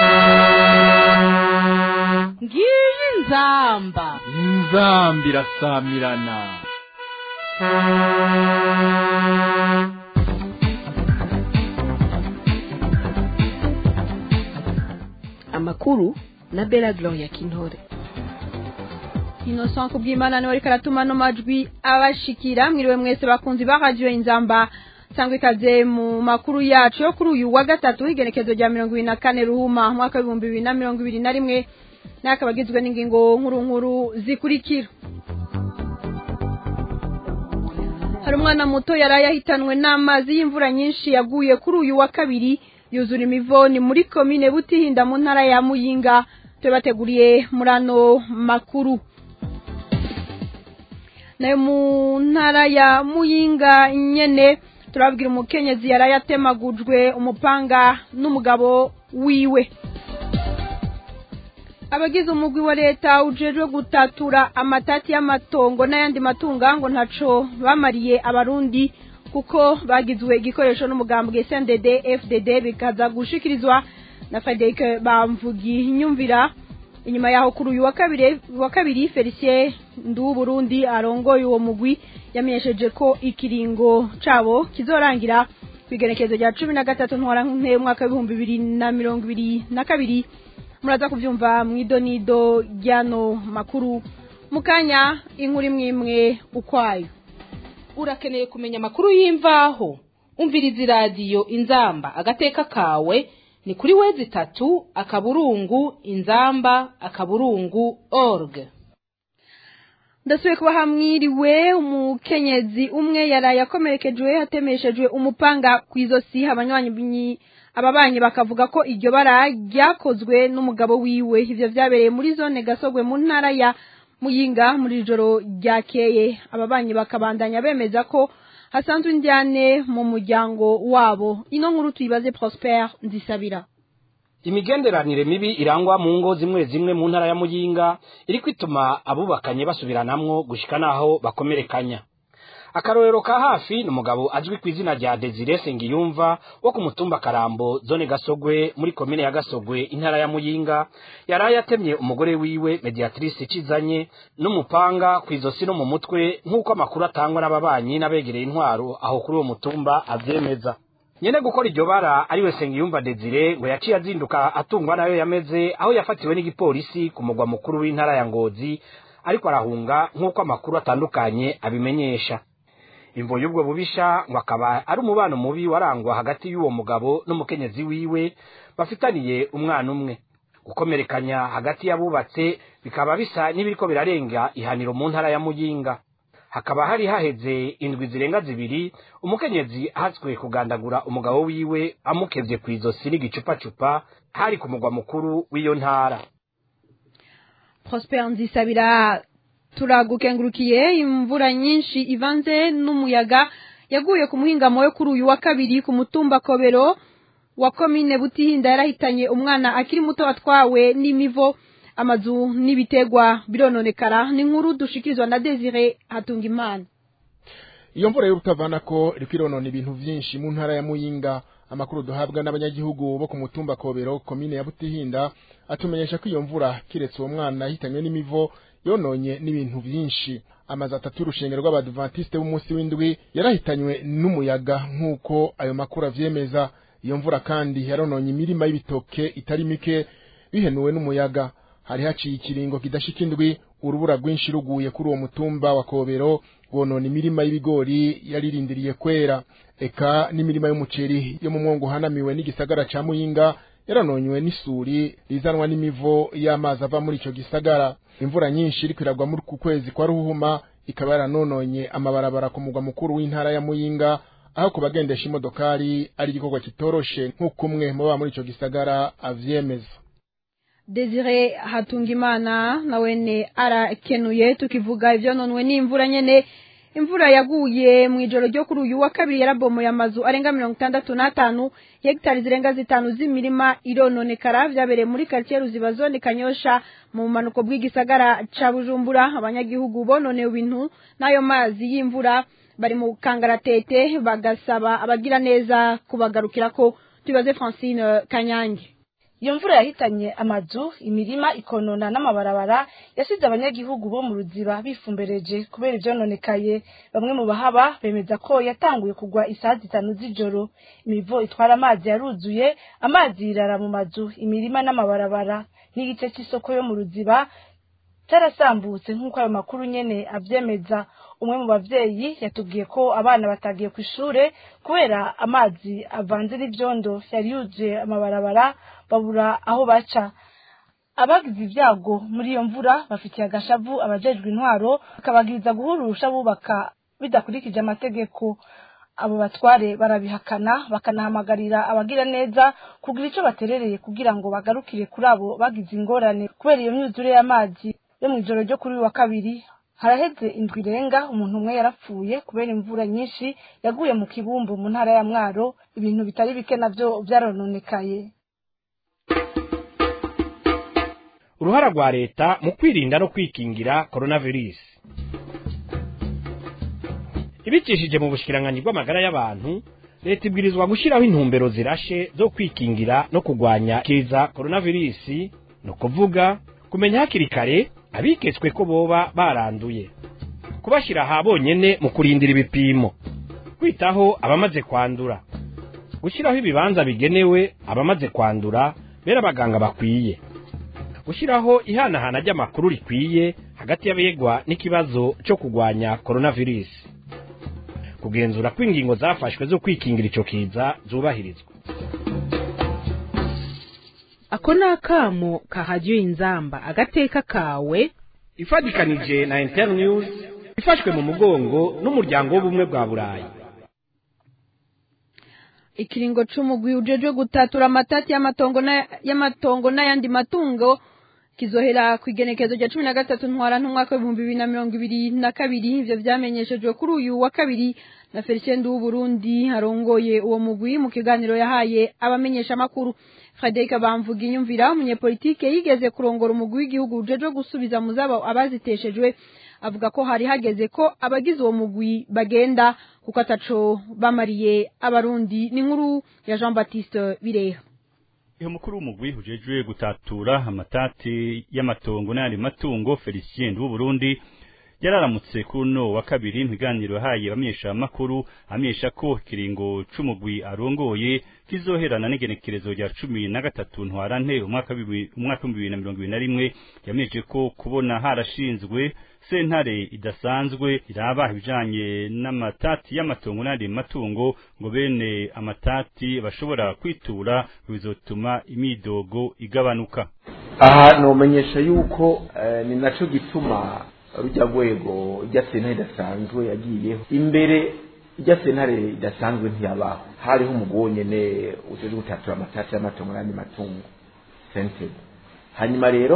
ngiyi inzamba inzamba irasamirana amakuru na bela gloria kintore innocent kubw'imana niwe ariko aratuma no majwi abashikira mwiriwe mwese bakunzi ba radio inzamba sangwa ikaze mu makuru yacu yo kuri uyu wa gatatu igenekezo rya mirongo ibiri na kane ruhuma mwaka w'ibihumbi bibiri na mirongo ibiri na rimwe n'akaba agizwe n'ingingo nkuru nkuru zikurikira hari umwana muto yari yahitanwe n'amazi y'imvura nyinshi yaguye kuri uyu wa kabiri yuzura imivoni muri komine butihinda mu ntara ya muyinga tubateguriye muri ano makuru nayo mu ntara ya muyinga nyene turabwira umukenyezi yari yatemagujwe umupanga n'umugabo wiwe abagize umugwi wa leta ujejwe gutatura amatati y'amatongo n'ayandi matunga ngo ntaco bamariye abarundi kuko bagizwe igikoresho n'umugambwe CNDD FDD bikaza gushikirizwa na Frederic Bamvugi nyumvira inyuma yaho kuri uyu wa kabiri wa kabiri Felicien Ndu Burundi arongoye uwo mugwi yamenyesheje ko ikiringo cabo kizorangira kwigenekezo rya 13 ntwara nk'umwe mwaka w'ibihumbi bibiri na mirongo ibiri na kabiri muraza kuvyumva mwidonido ryano makuru mukanya inkuru imwe imwe ukwayo urakeneye kumenya amakuru y'imvaho umviriza iradiyo inzamba agateka kawe ni kuri wezi itatu akaburungu inzamba akaburungu org ndasubiye kuba hamwiriwe umukenyezi umwe yaraye akomerekejwe hatemeshejwe umupanga ku izosi abanywanyi ababanyi bakavuga ko iryo bara ryakozwe n'umugabo wiwe ivyo vyabereye muri zone gasogwe mu ntara ya muyinga muri joro ryakeye ababanyi bakabandanya bemeza ko hasanzwe indyane mu muryango wabo ino nkuru tuyibaze Prosper Nzisabira imigenderanire mibi irangwa mu ngo zimwe zimwe mu ntara ya muyinga iri kwituma abubakanye basubiranamwo gushika naho bakomerekanya akarorero ka hafi ni umugabo azwi ku izina rya Desire Sengiyumva wo ku mutumba Karambo zone Gasogwe muri komine ya Gasogwe intara ya Muyinga yaraye atemye umugore wiwe mediatrice Cizanye n'umupanga ku izosi no mu mutwe nk'uko amakuru atangwa n'ababanyi n'abegereye intwaro aho kuri uwo mutumba avyemeza nyene gukora iryo bara ariwe Sengiyumva Desire ngo yaciye azinduka atungwa nayo yameze aho yafatiwe n'igipolisi ku mugwa mukuru w'intara ya Ngozi ariko arahunga nk'uko amakuru atandukanye abimenyesha imvo y'ubwo bubisha ngo akaba ari umubano mubi warangwa hagati y'uwo mugabo n'umukenyezi wiwe bafitaniye umwana umwe gukomerekanya hagati y'abubatse bikaba bisa n'ibiriko birarenga ihaniro mu ntara ya muyinga hakaba hari haheze indwi zirenga zibiri umukenyezi ahatswe kugandagura umugabo wiwe amukevye ku izosi n'igicupacupa hari ku mugwa mukuru w'iyo ntara Prosper Nzisabira turagukengurukiye imvura nyinshi ivanze n'umuyaga yaguye ku muhingamo yo kuri uyu wa kabiri ku mutumba kobero wa komine butihinda yarahitanye umwana akiri muto watwawe n'imivo amazu n'ibitegwa birononekara ni nkuru dushikirizwa na Desire Hatungimana iyo mvura y'urutavana ko iriko ironona ibintu vyinshi mu ntara ya Muyinga amakuru duhabwa n'abanyagihugu bo ku mutumba kobero komine ya butihinda atumenyesha ko iyo mvura kiretse uwo mwana yahitanywe n'imivo yononye n'ibintu byinshi amazu atatu y'urushengero rw'abadventiste b'umunsi w'indwi yarahitanywe n'umuyaga nk'uko ayo makuru avyemeza iyo mvura kandi yarononye imirima y'ibitoke itari mike bihenuwe n'umuyaga hari haciye ikiringo kidashika indwi urubura rwinshi ruguye kuri uwo mutumba wa kobero rwonona imirima y'ibigori yaririndiriye kwera eka n'imirima y'umuceri yo mu mwongo uhanamiwe n'igisagara ca muyinga yaranonywe n'isuri rizanwa n'imivo y'amazi ava muri ico gisagara imvura nyinshi iriko iragwa muri ku kwezi kwa ruhuma ikaba yaranononye amabarabara ku mugwa mukuru w'intara ya muyinga aho ku bagendesha imodokari ari igikorwa kitoroshe nk'uko umwe mu baba muri ico gisagara avyemeza Desire Hatungimana nawene arakenuye tukivuga ivyononwe n'imvura nyene imvura yaguye mu ijoro ryo kuri uyu wa kabiri yarabomoye amazu arenga mirongo itandatu n'atanu hegitari zirenga zitanu z'imirima irononekara vyabereye muri quartier ruziba zone kanyosha mu bumanuko bw'igisagara ca bujumbura abanyagihugu bononewe ibintu n'ayo mazi y'imvura bari mu kangaratete bagasaba abagira neza kubagarukirako tubaze francine kanyange iyo mvura yahitanye amazu imirima ikonona n'amabarabara yasize abanyagihugu bo mu ruziba bifumbereje kubera ivyononekaye bamwe mu bahaba bemeza ko yatanguye kugwa isaha zitanu z'ijoro imivo itwara amazi yaruzuye amazi yirara mu mazu imirima n'amabarabara n'igice c'isoko yo mu ruziba carasambutse nk'uko ayo makuru nyene avyemeza umwe mu bavyeyi yatubwiye ko abana batagiye ku ishure kubera amazi avanze n'ivyondo yari yuzuye amabarabara babura aho baca abagize ibyago muri iyo mvura bafitiye agashavu abajejwe intwaro bakabagiriza guhurusha bubaka bidakurikije amategeko abo batware barabihakana bakanahamagarira abagira neza kugira ico baterereye kugira ngo bagarukire kuri abo bagize ingorane kubera iyo myuzure y'amazi yo mu ijoro ryo kuri uyu wa kabiri haraheze indwi irenga umuntu umwe yarapfuye kubera imvura nyinshi yaguye mu kibumbu mu ntara ya mwaro ibintu bitari bike navyo vyarononekaye uruhara rwa leta mu kwirinda no kwikingira coronavirus ibicishije mu bushikiranganyi bw'amagara y'abantu leta ibwirizwa gushyiraho intumbero zirashe zo kwikingira no kurwanya kiza coronavirus ni ukuvuga kumenya hakiri kare abiketswe ko boba baranduye kubashyira aha bonyene mu kurindira ibipimo kwitaho abamaze kwandura gushyiraho ibibanza bigenewe abamaze kwandura bera abaganga bakwiye gushyiraho ihanahana ry'amakuru rikwiye hagati y'abegwa n'ikibazo cyo kurwanya coronavirus kugenzura ko ingingo zafashwe zo kwikingira ico kiza zubahirizwa ako ni akamo kahajya inzamba agateka kawe ifatikanije na internews ifashwe mu mugongo n'umuryango w'ubumwe bwa burayi ikiringo c'umugwi ujejwe gutatura amatati y'amatongo na- y'amatongo n'ayandi matungo kizohera ku igenekezo rya cumi na gatatu ntwara n'umwaka w'ibihumbi bibiri na mirongo ibiri na kabiri ivyo vyamenyeshejwe kuri uyu wa kabiri na felicien w'uburundi arongoye uwo mugwi mu kiganiro yahaye abamenyeshamakuru frederic bamvuga inyumvira umunyepolitike yigeze kurongora umugwi w'igihugu ujejwe gusubiza mu zabo abaziteshejwe avuga ko hari hageze ko abagize uwo mugwi bagenda kuko ataco bamariye abarundi ni inkuru ya jean baptiste bireha Iyo mukuru w'umugwi ujejwe gutatura amatati y'amatongo n'ayandi matungo Felicien w'Uburundi yararamutse kuri uno wa kabiri mu biganiro yahaye abamenyesha makuru amenyesha ko ikiringo c'umugwi arongoye kizoherana n'igenekerezo rya cumi na gatatu ntwarante umwaka w'ibihumbi- umwaka w'ibihumbi bibiri na mirongo ibiri na rimwe yamenyeshe ko kubona harashinzwe sentare idasanzwe iraba ibijanye n'amatati y'amatongo n'ayandi matungo ngo bene amatati bashobora kwitura bizotuma imidogo igabanuka aha nomenyesha yuko eh, ni naco gituma rujya rwego rya sentare idasanzwe yagiyeho imbere rya sentare idasanzwe ntiyabaho hariho umugabo nyene ujejwe gutatura amatati y'amatongo n'andi matungo sentebe hanyuma rero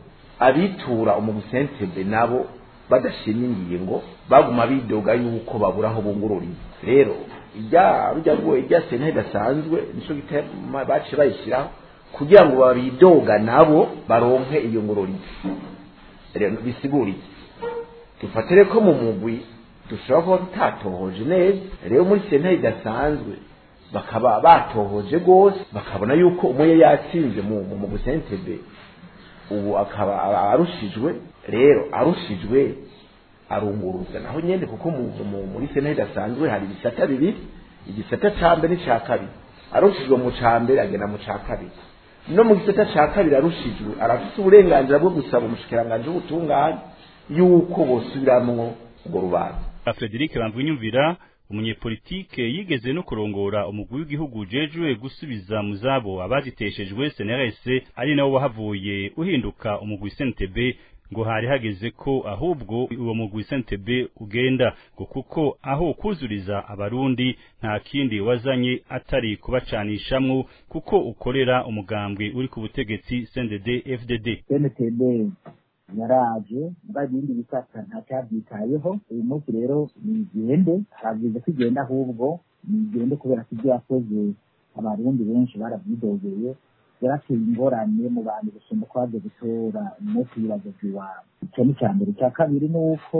abitura umugwi sentebe nabo badashimye ingingo baguma bidoga yuko babura aho bungururiye rero irya rujya rwego rya sentare idasanzwe nico gituma baciye bayishyiraho kugira ngo babidoga nabo baronke iyo ngororero rero bisiguriye dufatire ko mu mugwi dushobora kuba tutatohoje neza rero muri sentare idasanzwe bakaba batohoje rwose bakabona yuko umwe yatsinze mu mu mugwi sentebe ubu akaba arushijwe rero arushijwe arunguruza naho nyene kuko mu, mu, muri sentare idasanzwe hari ibisata bibiri igisata ca mbere n'ica kabiri arushijwe mu ca mbere agenda mu ca kabiri no mu gisata ca kabiri arushijwe arafite uburenganzira bwo gusaba umushikiranganji w'ubutungane yuko bosubiramwo urwo rubanza Frederic Bamvunyumvira umunyepolitike yigeze no kurongora umugwi w'igihugu ujejwe gusubiza mu zabo abaziteshejwe CNRS ari nawo wahavuye uhinduka umugwi CNTB ngo hari hageze ko ahubwo uwo mugwi CNTB ugenda ngo kuko aho kuzuriza abarundi nta kindi wazanye atari kubacanishamwo kuko ukorera umugambwe uri ku butegetsi CNDD FDD CNTB yaraje mba ibindi bisata ntacabyitayeho uyu munsi rero nigende harabwiza ko igenda ahubwo nigende kubera ko ibyo yakoze abarundi benshi barabyidogeye yarateye ingorane mu bantu gusumba ko baje gutora umunsi w'ibibazo by'iwabo icyo ni icya mbere icya kabiri ni uko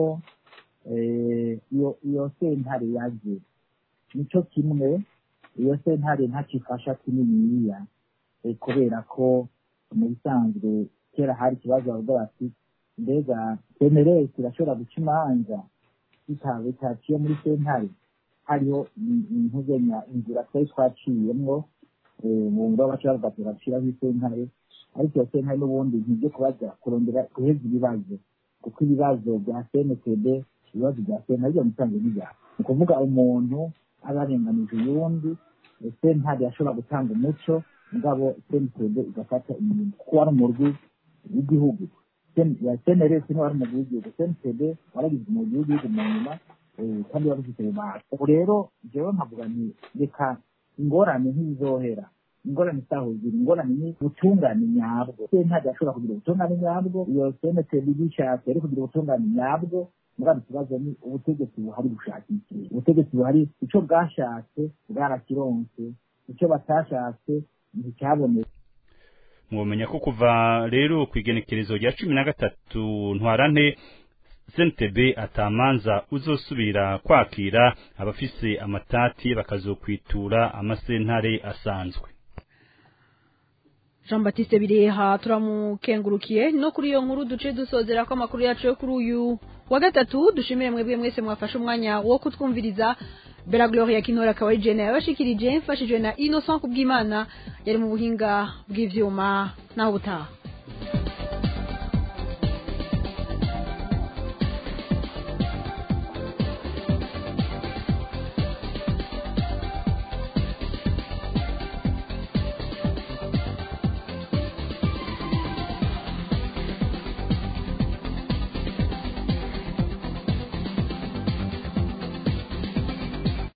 eh, iyo iyo sentare yaje nicyo kimwe iyo sentare ntacifasha kininiya eh, kubera ko mu bisanzwe kera hari ikibazo bavuga bati mbega semeresi irashobora guca imanza bitawe bitaciye muri sentare hariho intugenya inzira twari twaciyemwo mu ngo baca bavuga ati baciraho isentare ariko iyo sentare n'ubundi ntibyo kubaza kurondera guheza ibibazo kuko ibibazo bya cntd ibibazo bya sentare byo musanzwe n'ibyaha ni ukuvuga umuntu aba arenganije uyundi sentare yashobora gutanga umuco mugabo cntd igafata inyuma kuko wari umurwi w'igihugu ya cnrs niwe wari umurwi w'igihugu cntd waragize umurwi w'igihugu mu nyuma kandi wari ufite rubanda ubu rero jewe nkavuga nti reka ingorane ntizohera ingorane zitahuzira ingorane ni ubutungane nyabwo sentare yashobora kugira ubutungane nyabwo iyo cntd bishatse yari kugira ubutungane nyabwo mugabo ikibazo ni ubutegetsi buhari bushaka iki ubutegetsi buhari icyo bwashatse bwarakironse icyo batashatse nticyabonetse mwomenya ko kuva rero ku igenekerezo rya cumi na gatatu ntwarante CNTB atamanza uzosubira kwakira abafise amatati bakazokwitura amasentare asanzwe Jean Baptiste Bireha turamukengurukiye no kuri iyo nkuru duce dusozera ko amakuru yacu yo kuri uyu wa gatatu dushimire mwebwe mwese mwafashe umwanya wo kutwumviriza Bella Gloria Kinora akaba ari Jenna yabashikirije mfashijwe na Innocent Kubwimana yari mu buhinga bw'ivyuma naho butaha